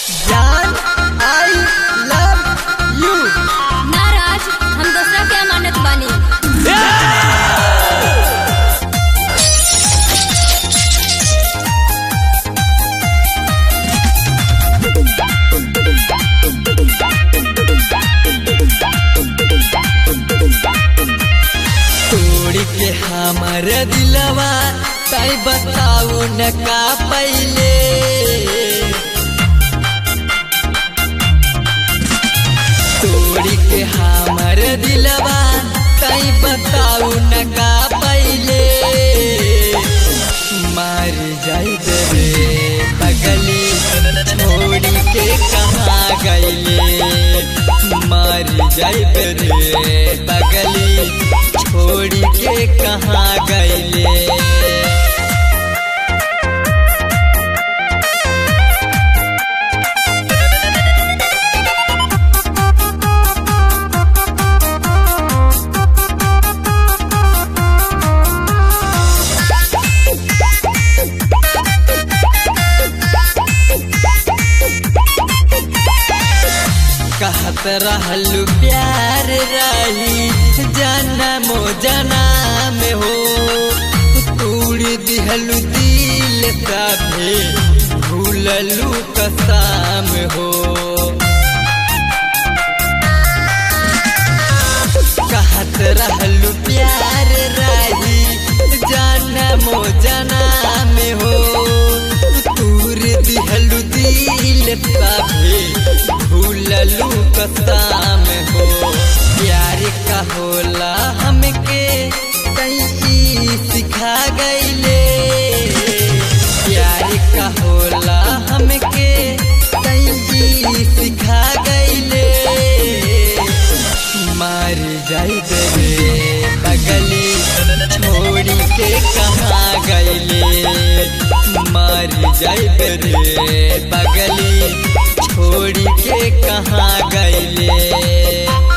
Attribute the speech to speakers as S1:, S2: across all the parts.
S1: जान I love you
S2: नाराज हम दूसरा के अमानत बानी
S1: तोड़ के हमर दिलवा तय बताऊ न का पहले तोड़ के हमर दिलवा तय बताऊ न का पहले मार जाई रे पगली छोड़ी के कहाँ गईले मार जाई रे पगली छोड़ी के कहाँ गईले कहत रहलू प्यार रही जनमो जनाम हो तूड़ दिहलू दिल कभे भूललू कसाम हो कहत रहलू प्यार रही जनमो जनाम हो तूर दिहलू दिल कभे भूललू कसाम हो प्यार का होला हमके कई सिखा गईले प्यार का होला हमके कई सिखा गईले मार जाई रे पगली छोड़ी के कहाँ गईले मार जाई रे पगली छोड़ी के कहाँ गईले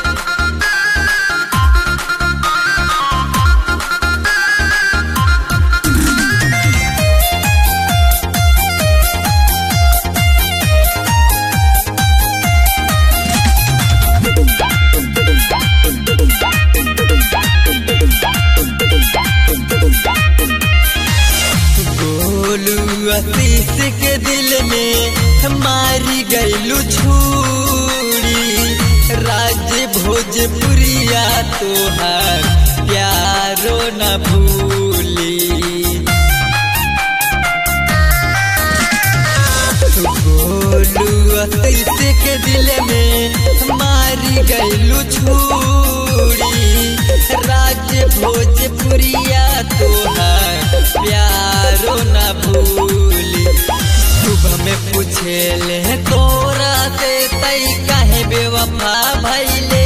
S1: गोलू आशीष के दिल में मारी गईलू छूरी राज्य भोजपुरिया तोहार प्यारो न भूली गोलू आशीष के दिल में मारी गईलू छूरी राज्य भोजपुरिया तोहार प्यारो न भूली सुबह में पूछे ले तोरा से तई काहे बेवफा भैले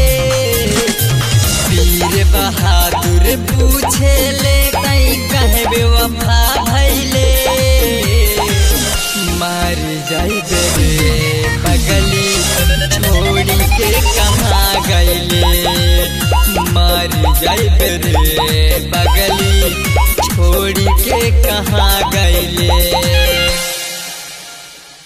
S1: वीर बहादुर पूछे ले तई काहे बेवफा भैले मार जाई रे पगली छोड़ी के कहाँ गईले मार जाई रे पगली छोड़ी के कहाँ गईले